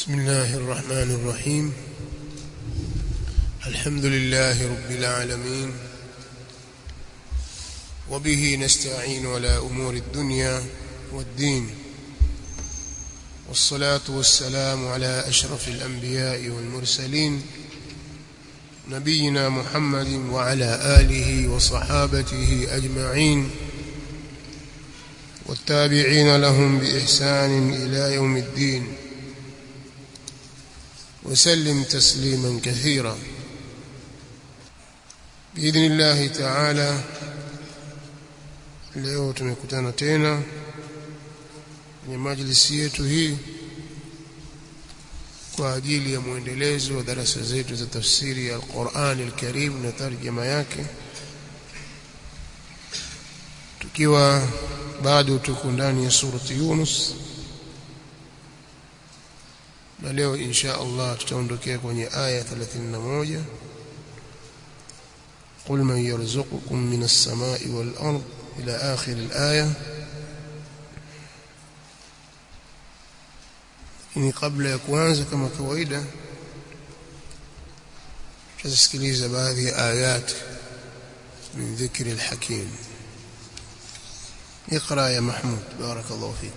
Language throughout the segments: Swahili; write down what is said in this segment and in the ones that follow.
بسم الله الرحمن الرحيم الحمد لله رب العالمين وبه نستعين على أمور الدنيا والدين والصلاة والسلام على أشرف الأنبياء والمرسلين نبينا محمد وعلى آله وصحابته أجمعين والتابعين لهم بإحسان إلى يوم الدين وسلم تسليما كثيرا بإذن الله تعالى leo tumekutana tena kwenye majlisi yetu hii kwa ajili ya mwendelezo wa darasa zetu za tafsiri ya Al-Qur'an Al-Karim na tarjama yake tukiwa bado tuko ndani ya surati Yunus na leo insha Allah tutaondokea kwenye aya 31 قل من يرزقكم من السماء والأرض إلى آخر الآية ni kabla ya kuanza kama kawaida tutasikiliza baadhi ya ayat min dhikri alhakim اقرا يا محمود بارك الله فيك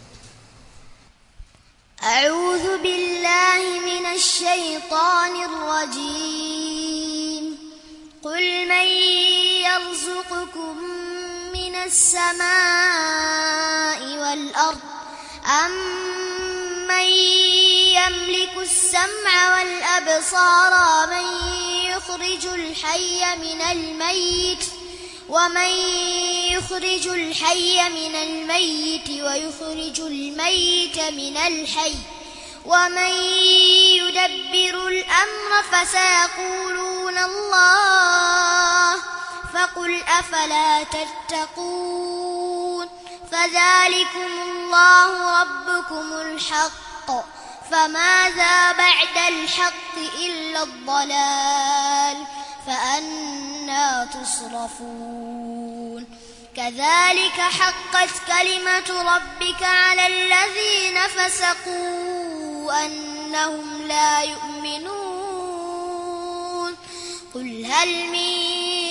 أعوذ بالله من الشيطان الرجيم قل من يرزقكم من السماء والأرض أمن يملك السمع والأبصار من يخرج الحي من الميت ومن يخرج الحي من الميت ويخرج الميت من الحي ومن يدبر الأمر فسيقولون الله فقل أفلا تتقون فذلكم الله ربكم الحق فماذا بعد الحق إلا الضلال فأنا تصرفون كذلك حقت كلمة ربك على الذين فسقوا أنهم لا يؤمنون قل هل من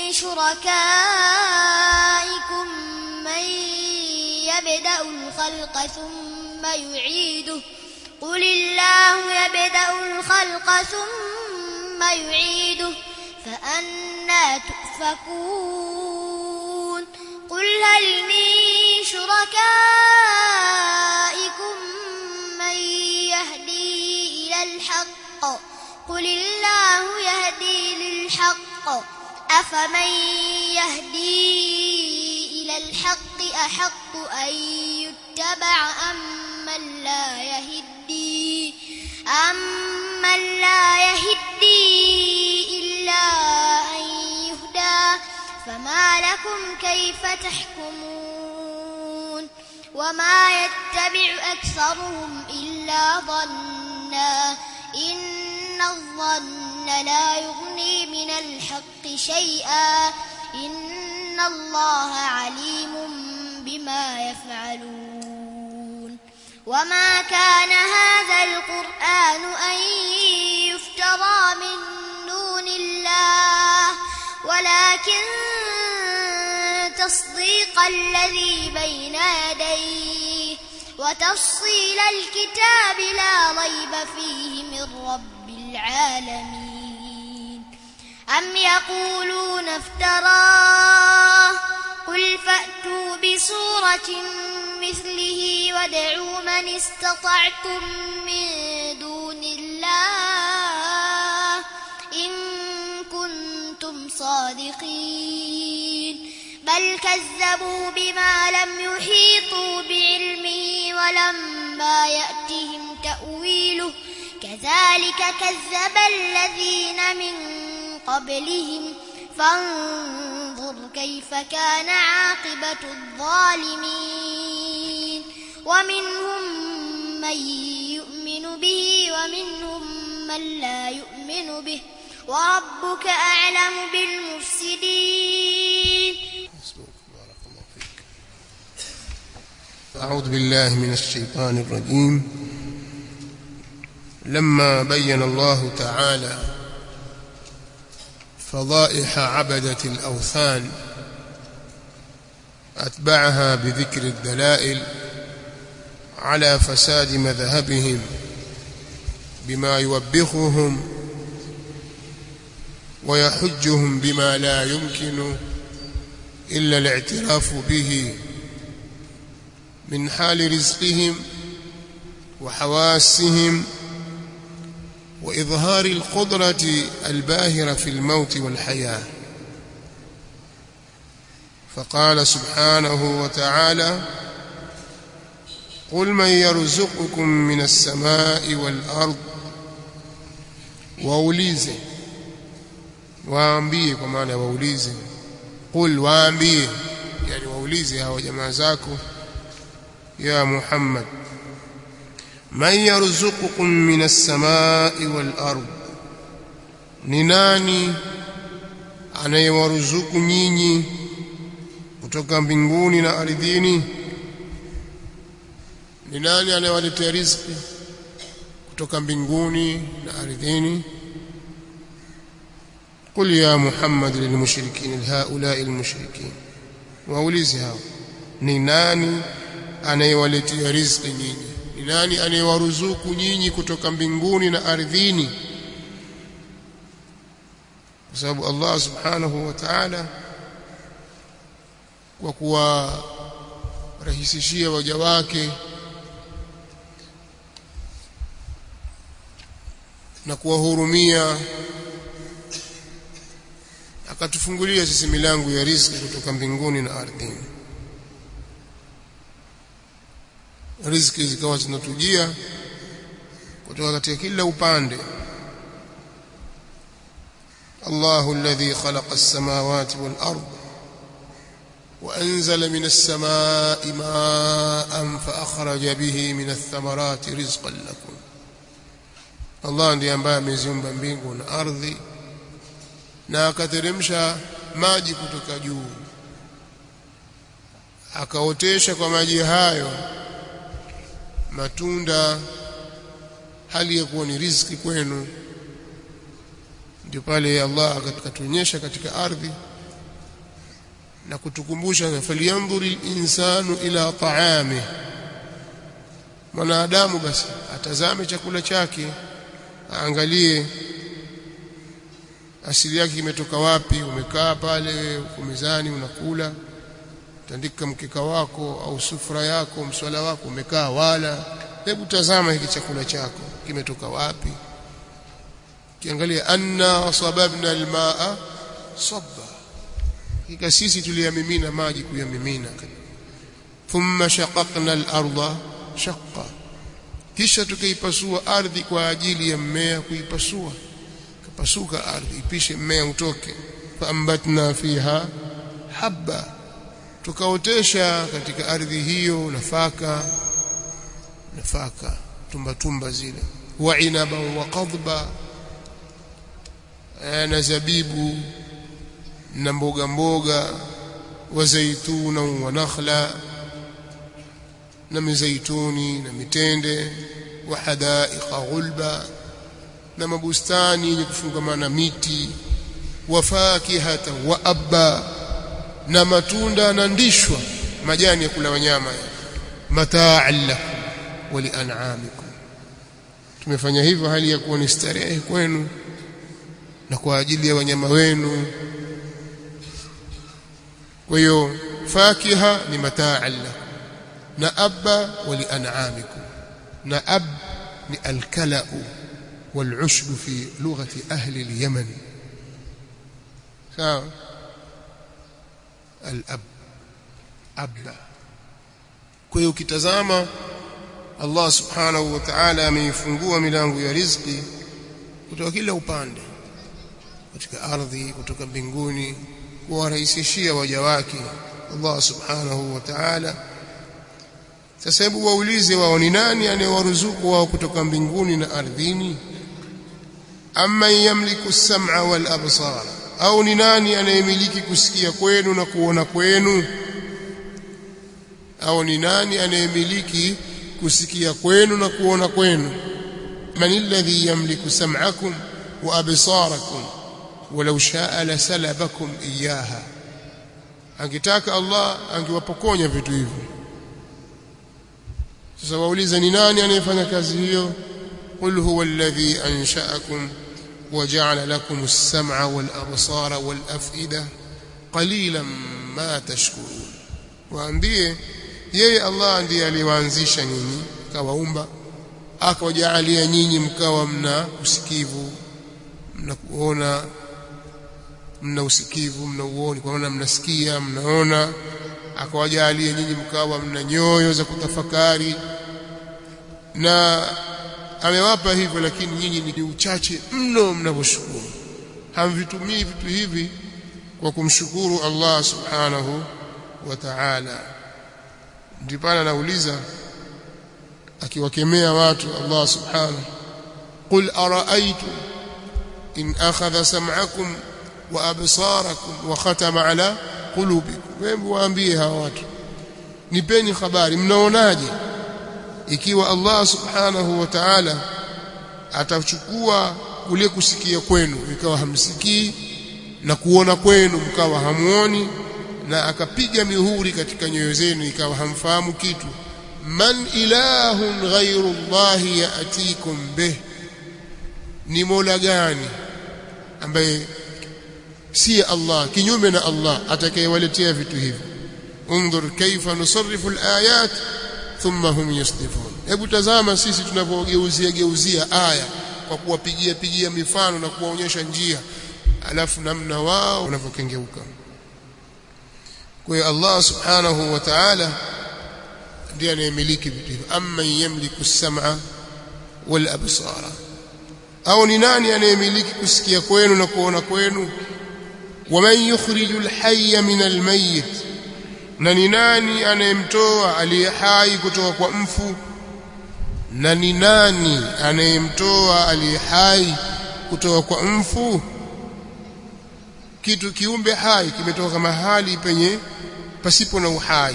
شركائكم من يبدأ الخلق ثم يعيده قل الله يبدأ الخلق ثم يعيده فأنا تؤفكون قل هل من شركائكم من يهدي إلى الحق قل الله يهدي للحق أفمن يهدي إلى الحق أحق أن يتبع أم من لا يهدي أم من لا يهدي إلا أن يهدى فما لكم كيف تحكمون وما يتبع أكثرهم إلا ظنا إن الظن لا يغني من الحق شيئا إن الله عليم بما يفعلون وما كان هذا القرآن أن يفترى من دون الله ولكن تصديق الذي بين يديه وتفصيل الكتاب لا ريب فيه من رب العالمين أم يقولون افتراه قل فأتوا بسورة مثله وادعوا من استطعتم من دون الله إن كنتم صادقين بل كذبوا بما لم يحيطوا بعلمه ولما يأتهم تأويله كذلك كذب الذين من قبلهم فانظر كيف كان عاقبة الظالمين ومنهم من يؤمن به ومنهم من لا يؤمن به وربك أعلم بالمفسدين بارك الله فيك أعوذ بالله من الشيطان الرجيم لما بين الله تعالى فضائح عبدة الأوثان أتبعها بذكر الدلائل على فساد مذهبهم بما يوبخهم ويحجهم بما لا يمكن إلا الاعتراف به من حال رزقهم وحواسهم وإظهار القدرة الباهرة في الموت والحياة فقال سبحانه وتعالى قل من يرزقكم من السماء والأرض waulize waambie kwa maana waulize qul waambie yani waulize hawa jamaa zako ya Muhammad man yarzuqukum minas samai wal ard ni nani anayewaruzuku nyinyi kutoka mbinguni na ardhini ni nani anayewaletea riziki kutoka mbinguni na ardhini قل يا محمد للمشركين هؤلاء المشركين waulize hao ni nani anayewaletea riziki nyinyi ni nani anayewaruzuku nyinyi kutoka mbinguni na ardhini kwa sababu Allah subhanahu wa ta'ala kwa kuwarahisishia waja wake na kuwahurumia akatufungulia sisi milango ya riziki kutoka mbinguni na ardhini riziki zikawa zinatujia kutoka katika kila upande الله الذي خلق السماوات والأرض وأنزل من السماء ماء فأخرج به من الثمرات رزقا لكم الله ndiye ambaye ameziumba mbingu na ardhi na akateremsha maji kutoka juu akaotesha kwa maji hayo matunda hali ya kuwa ni riziki kwenu ndio pale Allah akatuonyesha katika ardhi na kutukumbusha falyanzuri insanu ila ta'ami mwanadamu basi atazame chakula chake aangalie asili yake kimetoka wapi umekaa pale uko mezani unakula tandika mkeka wako au sufra yako mswala wako umekaa wala hebu tazama hiki chakula chako kimetoka wapi kiangalia anna sababna almaa sabba kika sisi tuliyamimina maji kuyamimina thumma shaqaqna al-ardha shaqqa kisha tukaipasua ardhi kwa ajili ya mmea kuipasua kapasuka ardhi ipishe mmea utoke faambatna fiha habba tukaotesha katika ardhi hiyo nafaka nafaka tumba tumba zile wa inaba wa qadba na zabibu na mboga mboga wa zaituna wa nakhla na mizaituni na mitende wa hadaiqa ghulba na mabustani yenye kufungamana miti wa fakihata wa abba na matunda na ndishwa majani ya kula wanyama mataan lakum wa lian'amikum tumefanya hivyo hali ya kuwa ni starehe kwenu na kwa ajili ya wanyama wenu kwa hiyo fakiha ni mataan lakum na abba wa lian'amikum na ab ni alkalau والعشب في لغة أهل اليمن sawa al-ab abba kwa hiyo ukitazama Allah subhanahu wa ta'ala ameifungua milango ya riziki kutoka kila upande katika ardhi kutoka mbinguni kuwarahisishia waja wake Allah subhanahu wa ta'ala sasa hebu waulize wao ni nani anayewaruzuku wao kutoka mbinguni na ardhini amma yamliku as-sam'a wal absara au ni nani anayemiliki kusikia kwenu na kuona kwenu au ni nani anayemiliki kusikia kwenu na kuona kwenu man alladhi yamliku sam'akum wa absarakum walau sha'a lasalabakum iyaha angetaka Allah angewapokonya vitu hivyo sasa wauliza ni nani anayefanya kazi hiyo qul huwa alladhi ansha'akum وجعل لكم السمع والأبصار والأفئدة قليلا ما تشكرون waambie yeye Allah ndiye aliwaanzisha nyinyi kawaumba akawajalia nyinyi mkawa mna usikivu mna kuona mna usikivu mna uoni kwa maana mnasikia mnaona akawajalia nyinyi mkawa mna nyoyo za kutafakari na amewapa hivyo lakini nyinyi ni uchache mno mnavyoshukuru hamvitumii vitu hivi kwa kumshukuru Allah subhanahu wa ta'ala ndipo anauliza akiwakemea watu Allah subhanahu qul ara'aytum in akhadha sam'akum wa absarakum wa khatama ala qulubikum wewe waambie hawa watu nipeni habari mnaonaje ikiwa Allah subhanahu wa ta'ala atachukua kule kusikia kwenu ikawa hamsikii na kuona kwenu mkawa hamuoni na akapiga mihuri katika nyoyo zenu ikawa hamfahamu kitu man ilahun ghairu llahi yatikum bih ni mola gani ambaye si Allah kinyume na Allah atakayewaletea vitu hivi unzur kaifa nusarrifu alayat thumma hum yasdifun hebu tazama sisi tunapogeuzia geuzia aya kwa kuwapigia pigia mifano na kuwaonyesha njia alafu namna wao wanavyokengeuka kwa hiyo Allah subhanahu wa ta'ala ndiye anayemiliki vitu hivyo amma yamliku as-sam'a wal absara au ni nani anayemiliki kusikia kwenu na kuona kwenu waman yukhriju al-hayya min al-mayyit na ni nani anayemtoa aliye hai kutoka kwa mfu na ni nani anayemtoa aliye hai kutoka kwa mfu kitu kiumbe hai kimetoka mahali penye pasipo na uhai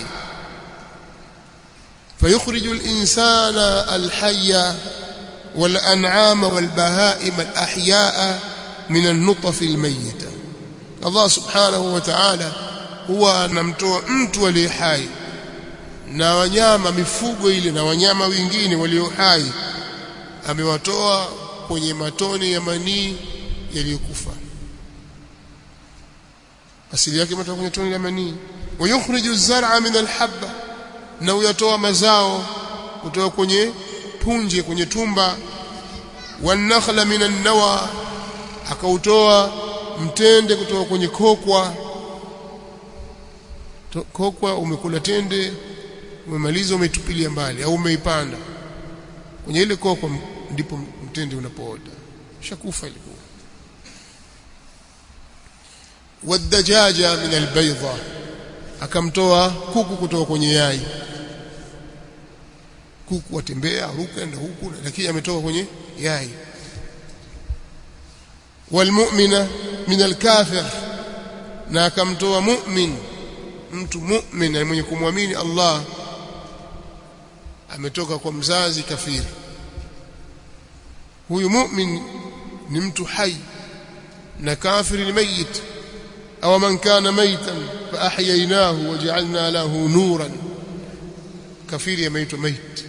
فيخرج الإنسان الحي والأنعام والبهائم الأحياء من النطف الميتة الله سبحانه وتعالى huwa anamtoa mtu aliye hai na wanyama mifugo ile na wanyama wengine walio hai amewatoa kwenye matone ya manii yaliyokufa asili yake imetoka kwenye tone la manii wayukhriju zar'a min alhabba na uyatoa mazao kutoka kwenye punje kwenye tumba wanakhla min an-nawa akautoa mtende kutoka kwenye kokwa kokwa umekula tende umemaliza umetupilia mbali au umeipanda kwenye ile kokwa ndipo mtende unapoota shakufa ilikuwa wadajaja min albayda akamtoa kuku kutoka kwenye yai kuku watembea ruka na huku lakini ametoka kwenye yai walmu'mina min alkafir na akamtoa mu'min mtu mu'min mwenye kumwamini Allah ametoka kwa mzazi kafiri huyu mu'min ni mtu hai na kafiri ni mayit au man kana maitan fa ahyaynahu waja'alna lahu nuran kafiri ameitwa mait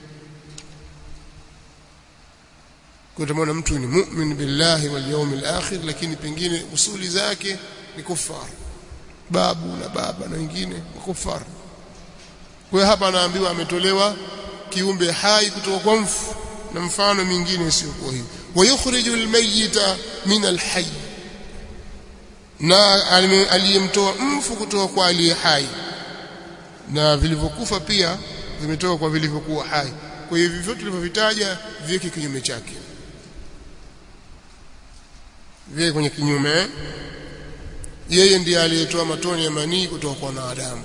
kwa tumeona mtu ni mu'min billahi wal yawmil akhir lakini pengine usuli zake ni kufar babu na baba na wengine kufar kwa hapa anaambiwa ametolewa kiumbe hai kutoka kwa mfu na mfano mingine sio kwa hiyo wayukhriju almayyita min alhayy na aliyemtoa mfu kutoka kwa aliye hai na vilivyokufa pia vimetoka kwa vilivyokuwa hai kwa hiyo vivyo tulivyovitaja viweke kinyume chake viweke kwenye kinyume yeye ndiye aliyetoa matone ya manii kutoka kwa wanadamu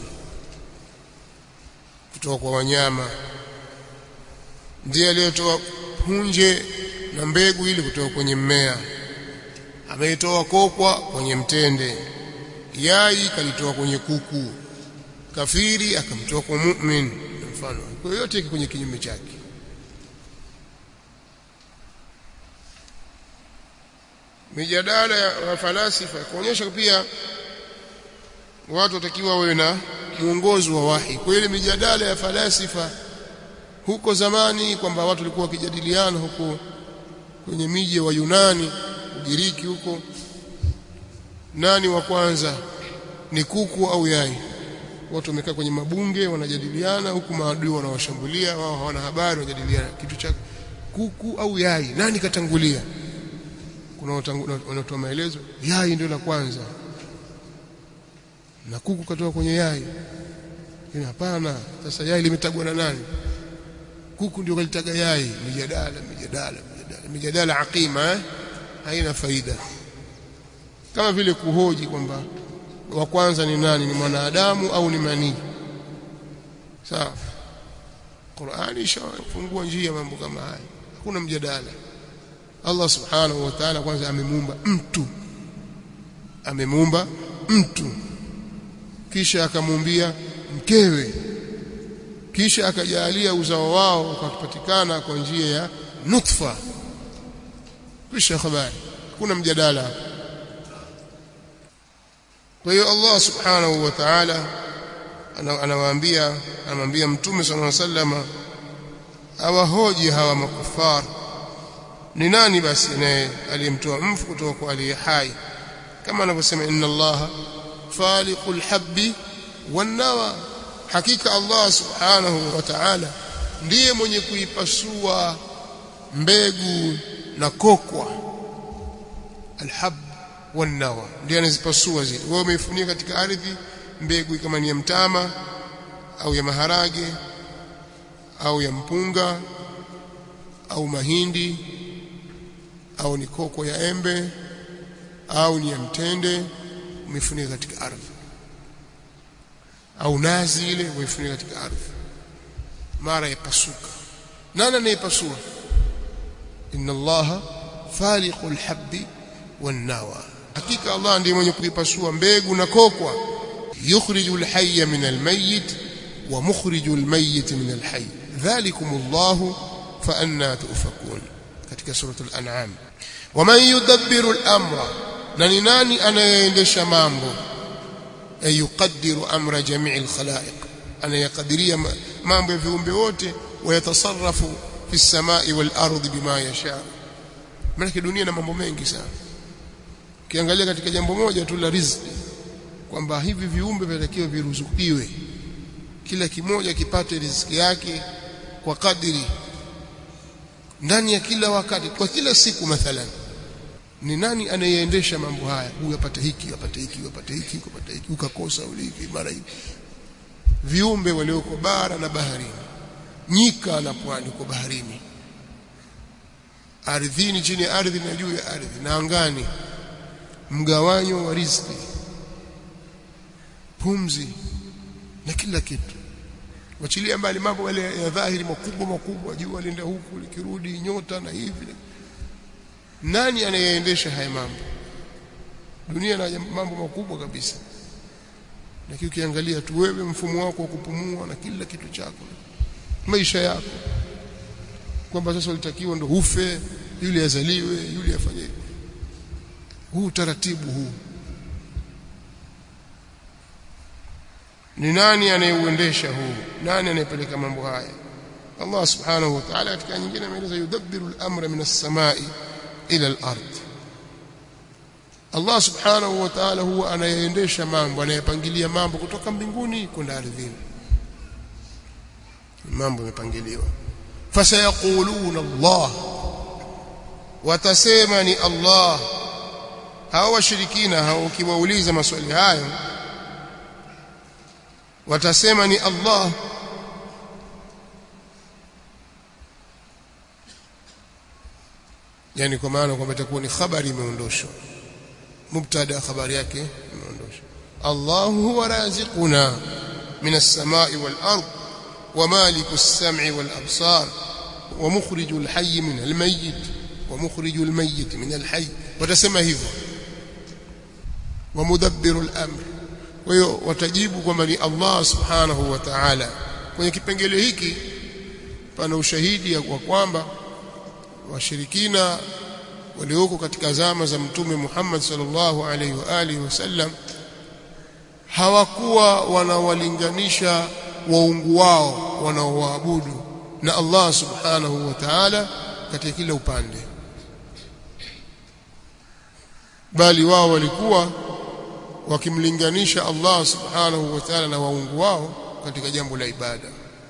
kutoka kwa wanyama ndiye aliyetoa punje na mbegu ili kutoka kwenye mmea ameitoa kokwa kwenye mtende yai kalitoa kwenye kuku kafiri akamtoa kwa mu'min mfano kwa yote kwenye kinyume chake mijadala ya falasifa kuonyesha pia watu watakiwa wawe na mwongozo wa wahi kwa ile mijadala ya falasifa huko zamani kwamba watu walikuwa wakijadiliana huko kwenye miji wa Yunani Ugiriki huko nani wa kwanza ni kuku au yai watu wamekaa kwenye mabunge wanajadiliana huku maadui wanawashambulia wao hawana habari wanajadiliana kitu cha kuku au yai nani katangulia kuna wanatoa maelezo yai ndio la kwanza na kuku katoka kwenye yai ina hapana sasa yai limetagwa na nani kuku ndio kalitaga yai mijadala mijadala mijadala mijadala aqima eh? haina faida kama vile kuhoji kwamba wa kwanza ni nani ni mwanadamu au ni manii sawa Qur'ani ishafungua njia mambo kama haya hakuna mjadala Allah subhanahu wa ta'ala kwanza amemuumba mtu amemuumba mtu kisha akamuumbia mkewe kisha akajalia uzao wao ukapatikana kwa njia ya nutfa kisha habari kuna mjadala hapa kwa hiyo Allah subhanahu wa ta'ala anawaambia anamwambia mtume sallallahu alaihi wasallam awahoji hawa makufar ni nani basi naye aliyemtoa mfu kutoka kwa aliye hai kama anavyosema inna allaha faliqul habbi wan nawa hakika Allah subhanahu wa ta'ala ndiye mwenye kuipasua mbegu na kokwa alhab wan nawa ndiye anazipasua zile wewe umeifunia katika ardhi mbegu kama ni ya mtama au ya maharage au ya mpunga au mahindi au ni koko ya embe au ni ya mtende umefunika katika ardhi au nazi ile umefunika katika ardhi mara yapasuka nani anayepasua inna allaha faliqul habbi wan nawa hakika allah ndiye mwenye kuipasua mbegu na kokwa yukhrijul hayya min almayyit wa mukhrijul mayyit min alhayy dhalikum allah fa anna tufakun katika suratul an'am waman yudabbiru al-amra na ni nani anayeendesha mambo ay yuqaddiru amra jami'i al-khalaiq anayakadiria mambo ya viumbe wote wayatasarrafu fi samai wal ardi bima yasha maana dunia na mambo mengi sana ukiangalia katika jambo moja tu la riziki kwamba hivi viumbe vinatakiwa viruzukiwe kila kimoja kipate riziki yake kwa kadiri ndani ya kila wakati kwa kila siku mathalan ni nani anayeendesha mambo haya huyu apate hiki apate hiki apate hiki apate hiki ukakosa uliki mara hivi viumbe walioko bara na baharini nyika na pwani kwa baharini ardhini chini ya ardhi na juu ya ardhi na angani mgawanyo wa riziki pumzi na kila kitu wachilia mbali mambo yale ya dhahiri makubwa makubwa jua lienda huku likirudi nyota na hivi nani anayeendesha haya mambo dunia na mambo makubwa kabisa lakini ukiangalia tu wewe mfumo wako wa kupumua na kila kitu chako maisha yako kwamba sasa ulitakiwa ndo ufe yule azaliwe yule afanye huu utaratibu huu ni nani anayeuendesha huu nani anayepeleka mambo haya Allah subhanahu wa ta'ala katika nyingine ameeleza yudabbiru al-amra min as-samai ila al-ard Allah subhanahu wa ta'ala huwa anayeendesha mambo anayepangilia mambo kutoka mbinguni kwenda ardhini mambo yamepangiliwa fasayaquluna Allah watasema ni Allah hao washirikina hao ukiwauliza maswali hayo watasema ni Allah yani kwa maana kwamba itakuwa ni habari imeondoshwa mubtada habari yake imeondoshwa Allah huwa raziquna min as-samai wal ard wa maliku as-sam'i wal absar wa mukhriju al-hayy min al-mayyit wa mukhriju al-mayyit min al-hayy watasema hivyo wa mudabbiru al-amr kwa hiyo watajibu kwamba ni Allah subhanahu wa ta'ala kwenye kipengele hiki pana ushahidi wa kwamba washirikina walioko katika zama za mtume Muhammad sallallahu alaihi wa alihi wasallam hawakuwa wanawalinganisha waungu wao wanaoabudu na Allah subhanahu wa ta'ala katika kila upande bali wao walikuwa wakimlinganisha Allah subhanahu wa ta'ala na waungu wao katika jambo la ibada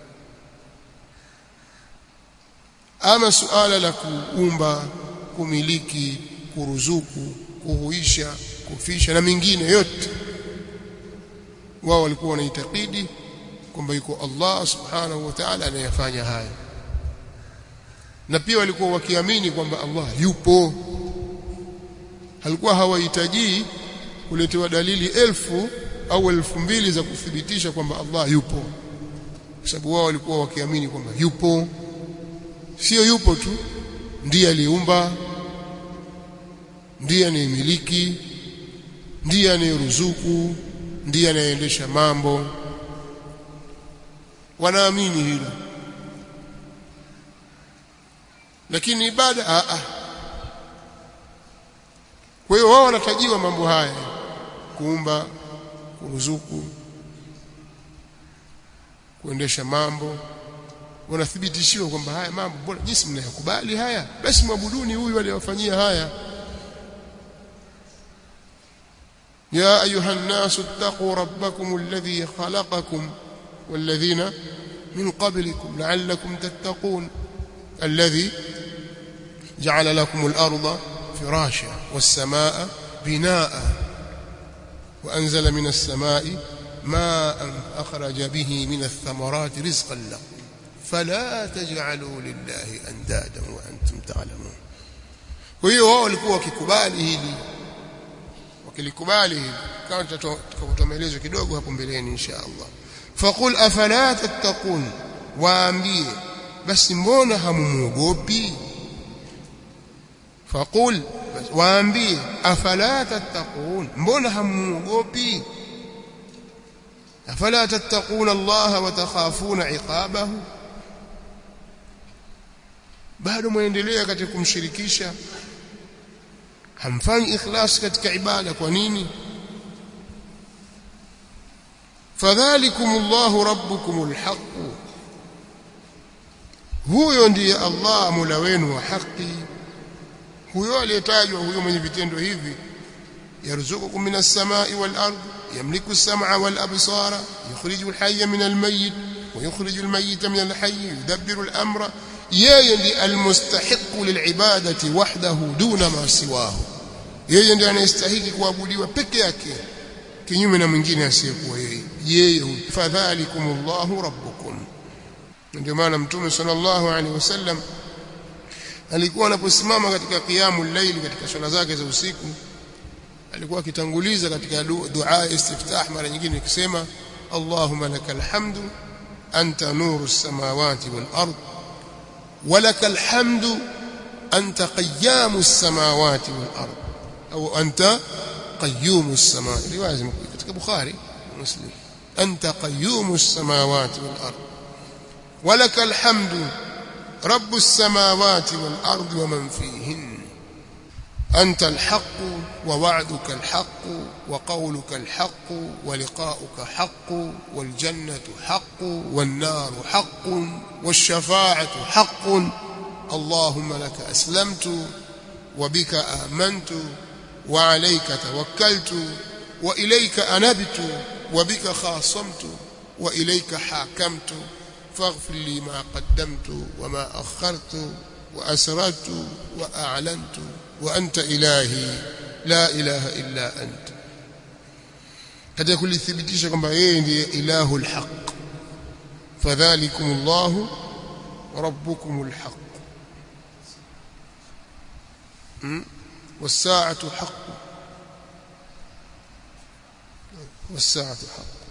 ama suala la kuumba kumiliki kuruzuku kuhuisha kufisha na mingine yote wao walikuwa wanaitakidi kwamba yuko Allah subhanahu wa ta'ala anayefanya haya na pia walikuwa wakiamini kwamba Allah yupo halikuwa hawahitaji kuletewa dalili elfu au elfu mbili za kuthibitisha kwamba Allah yupo kwa sababu wao walikuwa wakiamini kwamba yupo sio yupo tu ndiye aliumba ndiye anayemiliki ndiye anayeruzuku ndiye anayeendesha mambo wanaamini hilo lakini ibada a a kwa hiyo wao wanatajiwa mambo haya kuumba kuruzuku kuendesha mambo wanathibitishiwa kwamba haya mambo mbona jinsi mnayakubali haya basi mwabuduni huyu aliyowafanyia haya يا أيها الناس اتقوا ربكم الذي خلقكم والذين من قبلكم لعلكم تتقون الذي جعل لكم الأرض فراشا والسماء بناء وأنزل من السماء ماء أخرج به من الثمرات رزقا لكم فلا تجعلوا لله أندادا وأنتم تعلمون وهي wao walikuwa wakikubali hili wakilikubali hili kama tutakutoa maelezo kidogo hapo mbeleni insha Allah faqul afala tattaqun waambie basi mbona hamumuogopi faqul waambie afala tattaqun mbona hamumuogopi afala tattaqun Allah wa takhafuna iqabahu bado muendelea katika kumshirikisha hamfanyi ikhlas katika ibada kwa nini fadhalikum Allahu rabbukumul haqq huyo ndiye Allah mula wenu wa haki huyo aliyetajwa huyo mwenye vitendo hivi yarzuqukum minas samai wal ard yamliku as-sam'a wal absara yukhriju al-hayya min al-mayyit wa yukhriju al-mayyita min al-hayy yudabbiru al-amra yeye ndiye almustahiqu lilibadati wahdahu duna ma siwahu yeye ndiye anayestahili kuabudiwa peke yake kinyume na mwingine asiyekuwa yeye yeye fadhalikumullahu rabbukum ndio maana mtume sallallahu alaihi wasallam alikuwa anaposimama katika qiyamul layl katika swala zake za usiku alikuwa akitanguliza katika dua istiftah mara nyingine ikisema Allahumma lakal hamdu anta nuru as-samawati wal ard ولك الحمد أنت قيام السماوات والأرض أو أنت قيوم السماوات رواية كتك بخاري مسلم أنت قيوم السماوات والأرض ولك الحمد رب السماوات والأرض ومن فيهن أنت الحق ووعدك الحق وقولك الحق ولقاؤك حق والجنة حق والنار حق والشفاعة حق اللهم لك أسلمت وبك آمنت وعليك توكلت وإليك أنبت وبك خاصمت وإليك حاكمت فاغفر لي ما قدمت وما أخرت وأسررت وأعلنت وأنت إلهي لا إله إلا أنت katika kulithibitisha kwamba yeye ndiye ilahu alhaq fadhalikum Allah rabbukum alhaq والساعة حق والساعة حق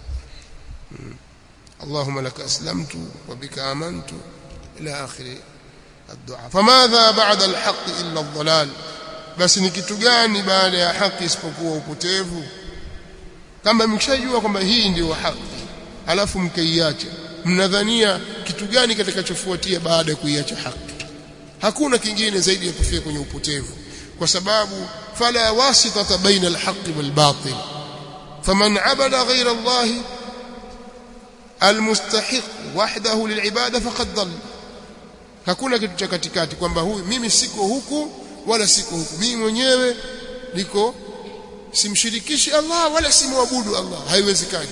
اللهم لك أسلمت وبك آمنت إلى آخر الدعاء فماذا بعد الحق إلا الضلال بس ni kitu gani baada ya haki isipokuwa upotevu kama mkishajua kwamba hii ndio haki alafu mkaiacha mnadhania kitu gani kitakachofuatia baada ya kuiacha haki hakuna kingine zaidi ya kufia kwenye upotevu kwa sababu fala wasitata baina alhaqi walbatil faman abada ghayra Allah almustahiq wahdahu lilibada faqad dhalla hakuna kitu cha katikati kwamba huyu mimi siko huku wala siko huku mimi mwenyewe niko simshirikishi Allah wala simwabudu Allah haiwezekani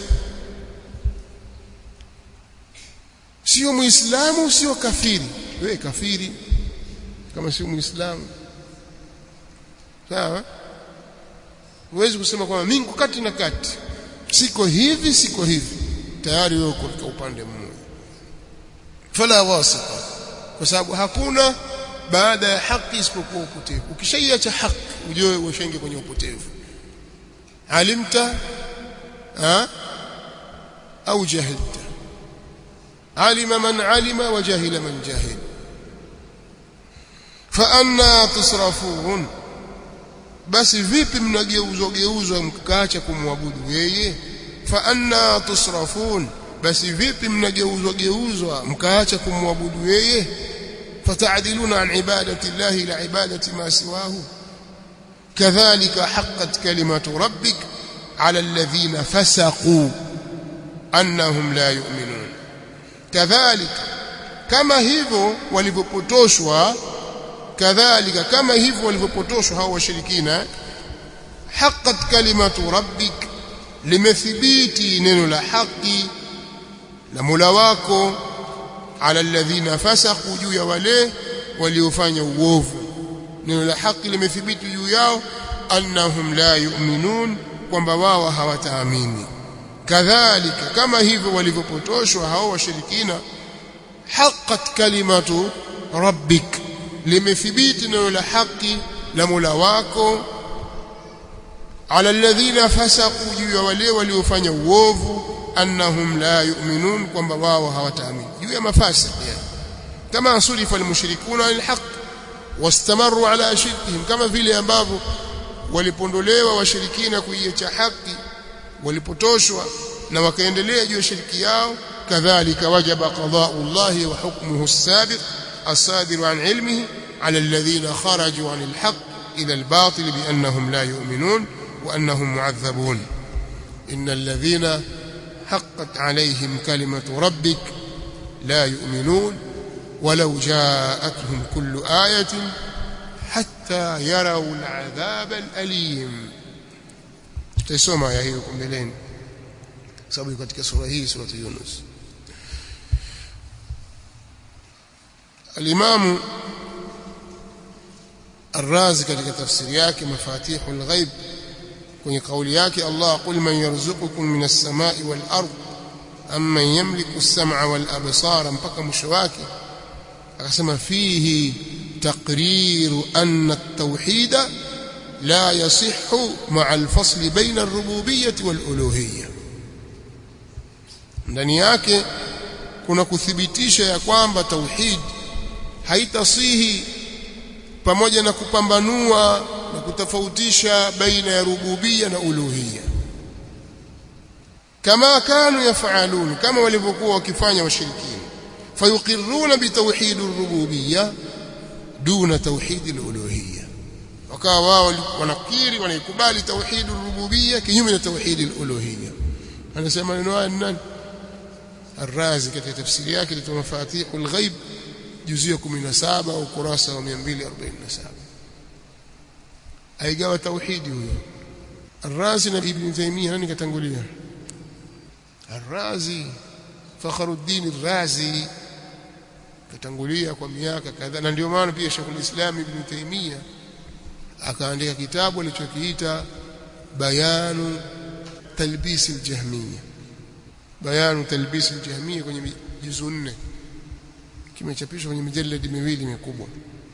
sio muislamu sio kafiri wewe kafiri kama sio muislamu sawa huwezi kusema kwamba mimi kati na kati siko hivi siko hivi tayari wewe uko katika upande mmoja fala wasita kwa sababu hakuna baada ya haki isipokuwa upotevu ukishaiacha haki ujue ushaingia kwenye upotevu alimta ha au jahilta alima man alima wa jahila man jahil fa anna tusrafun basi vipi mnageuzwa geuzwa mkaacha kumwabudu yeye fa anna tusrafun basi vipi mnageuzwa geuzwa mkaacha kumwabudu yeye fata'diluna an ibadati llahi ila ibadati ma siwahu kadhalika haqqat kalimatu rabbik ala alladhina fasaqu annahum la yu'minun kadhalika kama hivyo walivyopotoshwa kadhalika kama hivyo walivyopotoshwa hao washirikina haqqat kalimatu rabbik limethibiti neno la haki la Mola wako ala alladhina fasaqu juu ya wale waliofanya uovu neno la haki limethibiti juu yao annahum la yu'minun kwamba wao hawataamini kadhalika kama hivyo walivyopotoshwa hao washirikina haqqat kalimatu rabbik limethibiti neno la haki la Mola wako ala alladhina fasaqu juu ya wale waliofanya uovu annahum la yu'minun kwamba wao hawataamini juu ya mafasik yani kama sulifa almushrikuna alhaq wastamaru ala shirkihim kama vile ambavyo walipondolewa washirikina kuiacha haki walipotoshwa na wakaendelea juu ya shirki yao kadhalika wajaba qada'u Allahi wa hukmuhu as-sabiq as-sadir an ilmihi ala alladhina kharaju an al-haq ila al-batil bi annahum la yu'minun wa annahum mu'adhabun innal ladhina حقت عليهم كلمة ربك لا يؤمنون ولو جاءتهم كل آية حتى يروا العذاب الأليم تسمع يا هيكم بلين sababu katika sura hii sura Yunus Al-Imam Ar-Razi katika tafsiri yake Mafatihul Ghaib kwenye kauli yake Allah qul man yarzuqukum minas samai wal ard amman yamliku as-sam'a wal absara mpaka mwisho wake akasema fihi taqriru anna at-tauhid la yasihhu ma'a al-fasl bayna ar-rububiyyah wal uluhiyyah ndani yake kuna kuthibitisha ya kwamba tauhid haitasihi pamoja na kupambanua na kutofautisha baina ya rububia na uluhia kama kanu yafalun kama walivyokuwa wakifanya washirikina fayuqirruna bitawhid ar-rububiyya duna tauhid al-uluhiyya wakawa wao wanakiri wanaikubali tauhid ar-rububiyya kinyume na tauhid al-uluhiyya anasema neno haya nani الرازي katika tafsiri yake ni mafatihul ghaib juzuu ya 17 ukurasa wa 247 aigawa tauhidi huyo الرازي na ibn Taymiyyah nani katangulia الرازي Fakhruddin الرازي katangulia kwa miaka kadhaa na ndio maana pia Sheikh al-Islam Ibn Taymiyyah akaandika kitabu alichokiita Bayanu Talbis al-Jahmiyya Bayanu Talbis al-Jahmiyya kwenye juzu nne kimechapishwa kwenye mijaladi miwili mikubwa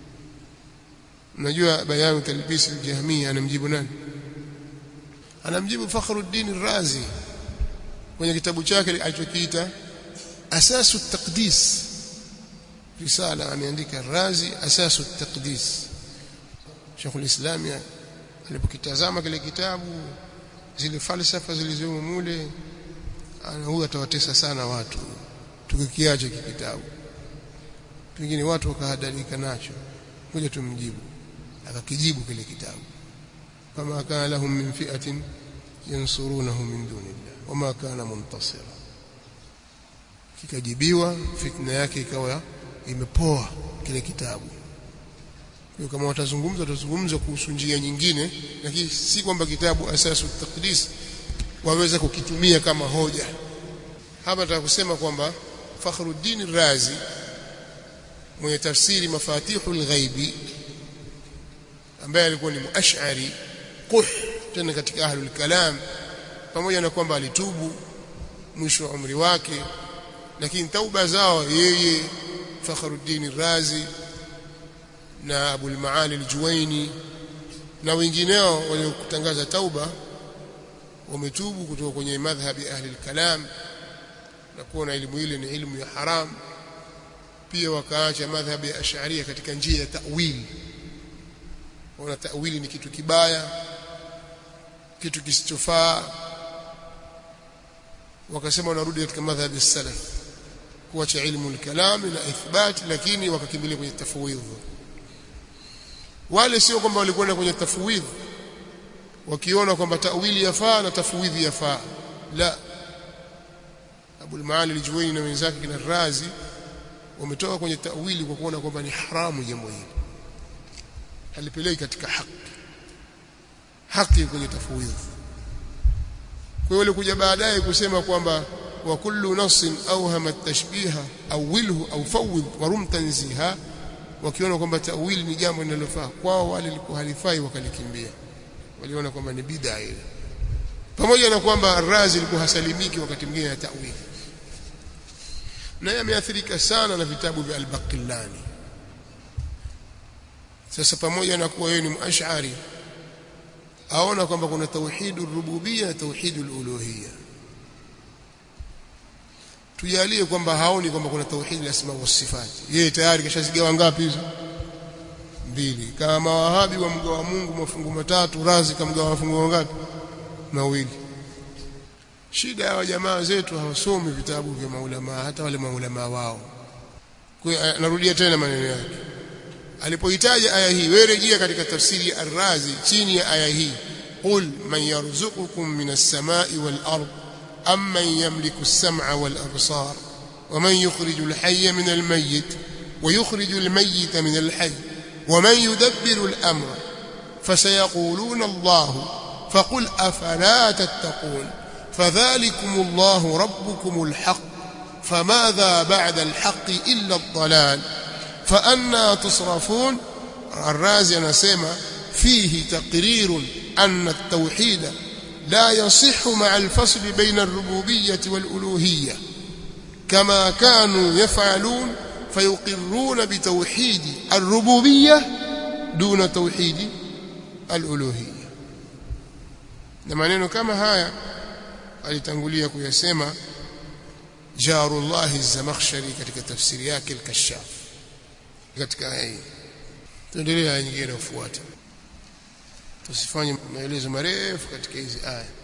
Unajua Bayanu Talbis al-Jahmiyya anamjibu nani Anamjibu Fakhruddin al-Razi kwenye kitabu chake alichokiita Asasu at-Taqdis risala ameandika Razi Asasu at-Taqdis Sheikh al-Islam alipokitazama kile kitabu zile falsafa zilizomo mule huyu atawatesa sana watu tukikiacha kitabu pengine watu wakahadalika nacho ngoja tumjibu akakijibu kile kitabu kama kana lahum min fi'atin yansurunahu min dunillah wama kana muntasira kikajibiwa fitna yake ikawa imepoa kile kitabu kwa kama watazungumza watazungumza kuhusu njia nyingine lakini si kwamba kitabu asasu taqdis waweza kukitumia kama hoja hapa nataka kusema kwamba Fakhruddin Razi mwenye tafsiri mafatihul ghaibi ambaye alikuwa ni muash'ari quh tena katika ahlul kalam pamoja na kwamba alitubu mwisho wa umri wake lakini tauba zao yeye Fakhruddin Razi na Abul Maali al-Juwaini na wengineo waliokutangaza tauba wametubu kutoka kwenye madhhabi ahli al-kalam na kuona elimu ile ni elimu ya haram pia wakaacha madhhabi ya ash'ariyya katika njia ya ta'wil wana ta'wili ni kitu kibaya kitu kisichofaa wakasema wanarudi katika madhhabi salaf kuacha ilmu al-kalam na ithbat lakini wakakimbilia kwenye tafwidh wale sio kwamba walikwenda kwenye tafwidh wakiona kwamba tawili yafaa na tafwidhi yafaa la Abu al-Maali al-Juwayni na wenzake kina Razi wametoka kwenye tawili kwa kuona kwamba ni haramu jambo hili halipeleki katika haki haki kwenye tafwidhi kwa hiyo kuja baadaye kusema kwamba wa kullu nassin awhama at-tashbiha awilhu au fawwid wa rum tanziha wakiona kwamba tawili ni jambo linalofaa kwao wale lilikuwa halifai wakalikimbia waliona kwamba ni bid'a ile pamoja na kwamba Razi alikuwa hasalimiki wakati mwingine na tawili naye ameathirika sana na vitabu vya al-Baqillani sasa pamoja na kuwa yeye ni muash'ari aona kwamba kuna tauhidur rububiyya na tauhidul uluhiyya tujalie kwamba haoni kwamba kuna tauhid asma wa sifati yeye tayari kashazigawa ngapi hizo mbili kama wahabi wa mgawa Mungu mafungu matatu razi kamgawa mafungu ngapi mawili shida ya jamaa zetu hawasomi vitabu vya maulama hata wale maulama wao kwa narudia tena maneno yake alipohitaji aya hii wewe rejea katika tafsiri ya Ar-Razi chini ya aya hii qul man yarzuqukum minas samai wal ard amman yamliku as-sam'a wal absar ومن يخرج الحي من الميت ويخرج الميت من الحي ومن يدبر الأمر فسيقولون الله فقل أفلا تتقون فذلكم الله ربكم الحق فماذا بعد الحق إلا الضلال فأنا تصرفون الرازي نسمى فيه تقرير أن التوحيد لا يصح مع الفصل بين الربوبية والألوهية كما كانوا يفعلون فيقرون بتوحيد الربوبية دون توحيد الألوهية na maneno kama haya alitangulia kuyasema Jarullah az-Zamakhshari katika tafsiri yake al-Kashaf katika aya hii tuendelee aya nyingine inayofuata tusifanye maelezo marefu katika hizi aya